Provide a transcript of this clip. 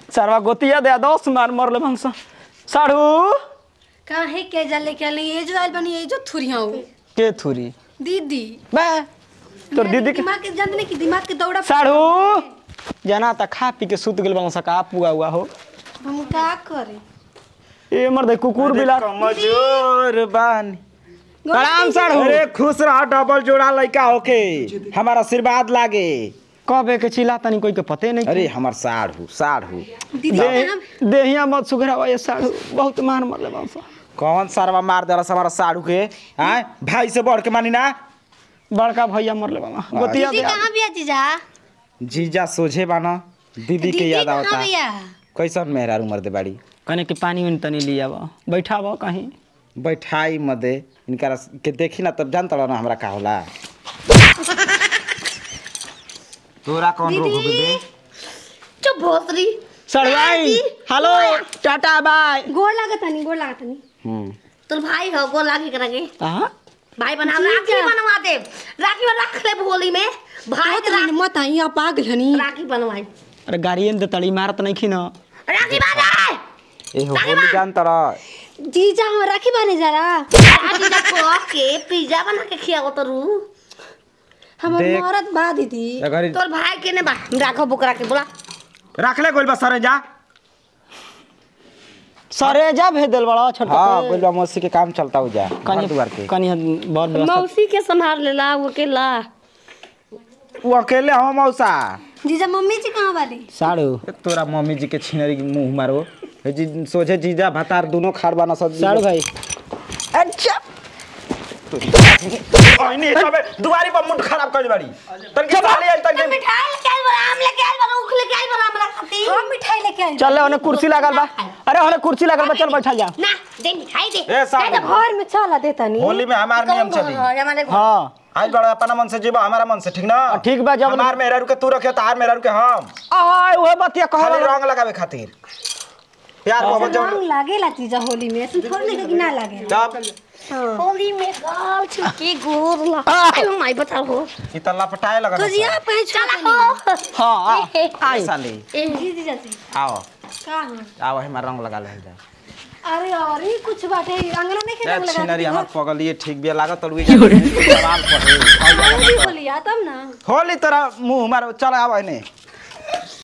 सरवा गोतिया दे दस मार मरले भंस साढ़ू काहे के जा लेके आले ये जो आइल बनी ये जो थुरिया हो के थुरी दीदी बे तोर दीदी के दिमाग के जानते कि दिमाग के दौड़ा साढ़ू जना त खा पी के सुत गेल भंस का पुआ हुआ हो हम का करे ए मर्दे कुकुर बिला कमजोर बानी प्रणाम साढ़ू अरे खुश रह डबल जोड़ा लड़का होके हमारा आशीर्वाद लागे कबे के चिल्ला तनी कोई के पते नहीं अरे हमार साढ़ू साढ़ू दीदी दे देहिया मत सुघरावा ये साढ़ू बहुत मार मरले भंस कौन सारवा मार देला हमारा साढ़ू के आय भाई से बढ़ के मानी ना बड़का भैया मरले बाबा गोतिया दीदी दे कहाँ बिया जीजा जीजा सोझे बाना दीदी के याद कहाँ आवता बिया कैसन मेहरारू मर दे बाड़ी कने के पानी उन तनी लिया बा बैठा बा कहीं बैठाई मदे इनका के देखी ना तब जानता ना हमरा का होला तोरा कौन रोग हो बे चुप भोसरी सड़वाई हेलो टाटा बाय गोड़ लागत नहीं गोड़ लागत नहीं हम्म तोर भाई हो गोल लागी करेंगे हां भाई बना राखी बनवा दे राखी में रख ले होली में भाई के भाई मत आई आप पागल हनी राखी बनवाई अरे गाड़िए दे तड़ी मारत नहीं खिन राखी बना ए हो होली जानता रह जीजा हम राखी बाने जरा राखी जब को के पिज्जा बना के खियाओ तो रू हमर देख। मरद बा दीदी अगर तोर भाई के ने बा राखो बुकरा के बोला रख ले गोल बा सरे जा सरे जा भेज देल बड़ा छोटा हां गोल बा मौसी के काम चलता हो जा घर कनी दुआर के कनी बहुत व्यवस्था मौसी के संभाल लेला वो के ला वो अकेले हो मौसा जीजा मम्मी जी कहाँ वाली साड़ू ए, तोरा मम्मी जी के छिनरी के मुंह मारो ए जी सोझे जीजा भतार दोनों खाड़ बाना सब साड़ू भाई अच्छा ओइनी सबे दुआरी पर मुंड खराब कर बाड़ी तन के साली आई तन के मिठाई लेके आइल बड़ा आम लेके आइल बड़ा उख लेके आइल बड़ा हमरा खाती हम मिठाई लेके आई चल ले ओने कुर्सी लागल बा अरे ओने कुर्सी लागल बा चल बैठा जा ना दे मिठाई दे ए साली घर में चला देता नहीं होली में हमार नियम चली हमारे हां आज बड़ा अपना मन से जीवा हमारा मन से ठीक ना ठीक बा, जब- हमार मेहरारू के तू रखे तार मेहरारू के हम आय ओए बतिया खाली कहल रंग लगावे खातिर प्यार मोहब्बत जब रंग लागेला जीजा होली में ऐसे थोड़ी लगे कि ना लागे जब होली में गाल छुके गोर ला आयो माई बता हो ई तल्ला पटाए लगा तो जी आप कहीं चला चला हो हां आ आई साली जी जीजा जी आओ का हम आओ हमार रंग लगा ले जा अरे और ही कुछ बाटे अंगना नहीं खेलने लगा छिनरी हमर पगल ये ठीक बिया लागत और सवाल पढ़े होली बोलिया तब ना होली तोरा मुंह मारो चल आव ने